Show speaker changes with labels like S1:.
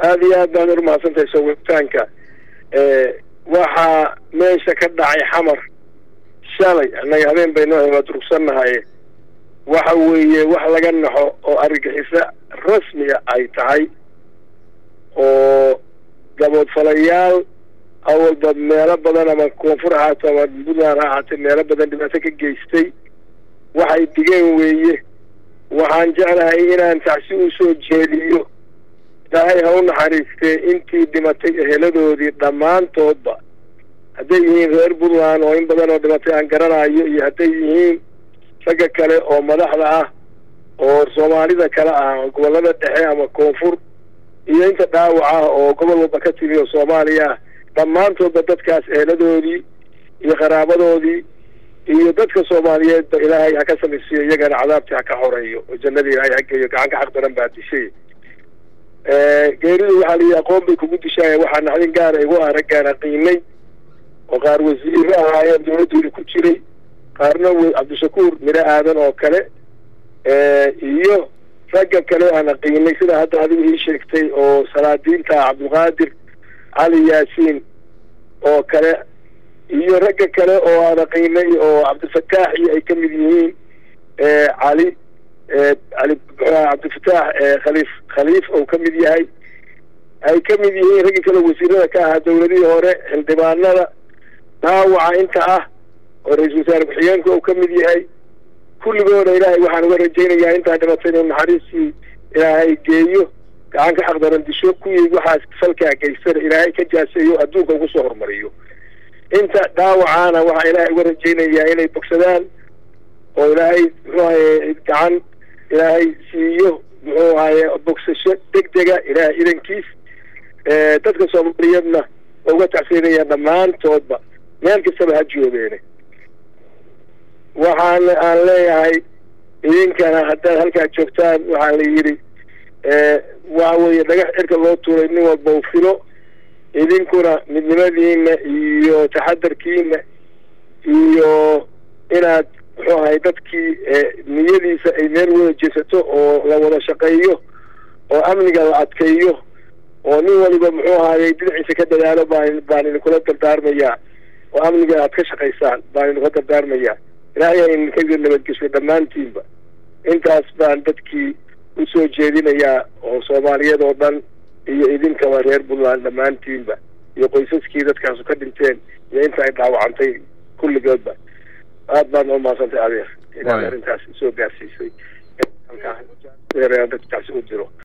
S1: aada iyo aad baad urumahadsantahay soo wegitaanka waxaa meesha ka dhacay xamar shalay annaga habeen baynoo waa durugsannahay waxa weeye wax laga naxo oo argagixiso rasmiga ay tahay oo gaboodfalayaal awalba meelo badan ama koonfur ahaato ama puntland ha ahaatee meelo badan dhibaato ka geystay waxay digeen weeye waxaan jeclahay inaan tacsi u soo jeediyo ilaahay ha u naxariistee intii dhimatay eheladoodii dhammaantoodba hadday yihiin reer puntland oo in badan oo dhimatay aan garanayo iyo hadday yihiin ragga kale oo madaxda ah oo soomaalida kale ah gobollada dhexe ama koonfur iyo inta dhaawac ah oo gobol walba ka timi oo soomaaliya ah dhammaantoodba dadkaas eheladoodii iyo qaraabadoodii iyo dadka soomaaliyeedba ilaahay ha ka samaysiiyo iyagana cadaabtii ha ka xoreeyo oo jannadii ilaahay ha geeyo gacan ka xaq daran baa dishay geeridu waxaa layihi aqoon bay kugu dishaaya waxaa naxdin gaara igu ah raggaana qiinay oo qaar wasiiro ahaayeen dawladooda ku jiray qaarna cabdishakuur miro aadan oo kale iyo ragga kale aana qiinay sida hadda adigu ii sheegtay oo salaadiinta cabdulqaadir cali yaasiin oo kale iyo ragga kale oo aana qiinay oo cabdifataax iyo ay ka mid yihiin cali cali cabdifataax khaliif khaliif oo ka mid yahay ay ka mid yihiin ragga kale wasiirada ka ahaa dawladihii hore xildhibaanada dhaawaca inta ah oo ra-iisul wasaare ku-xigeenka uu ka mid yahay kulligooda ilaahay waxaan uga rajaynayaa intaa dhimatay inuu naxariistii ilaahay geeyo gacan ka xaqdaran disho kuwii waxaas falkaa geystana ilaahay ka jaaseeyo adduunka ugu soo horumariyo inta dhaawacaana waxaa ilaahay uga rajaynayaa inay bogsadaan oo ilaahay muxuu ahaye gacan ilaahay siiyo muxuu ahaye bogsasho deg dega ilaahay idankiis dadka soomaaliyeedna uga tacsiinaya dhammaantoodba meel kastaba ha joogeene waxaan aan leeyahay idinkana haddaad halkaa joogtaan waxaa la yidhi waxa weeye dhagax cirka loo tuuray nin walba u filo idinkuna midnimadiina iyo taxadarkiina iyo inaad muxuu ahay dadkii niyadiisa ay meel wada jeesato oo la wada shaqeeyo oo amniga la adkeeyo oo nin waliba muxuu ahayey dhinaciisa ka dadaalo baan baan idinkula dardaarmayaa oo amniga aad ka shaqaysaan baan idinkula dardaarmayaa ilaahay a idinka nabadgesho dhammaantiinba intaas baan dadkii usoo jeedinayaa oo soomaaliyeed oo dhan iyo idinkaba reer puntland dhammaantiinba iyo qoysaskii dadkaasu ka dhinteen iyo inta ay dhaawacantay kulligoodba aad baan umaadsantay adeer inaad arrintaas soo gaarsiisay dadkaasi u diro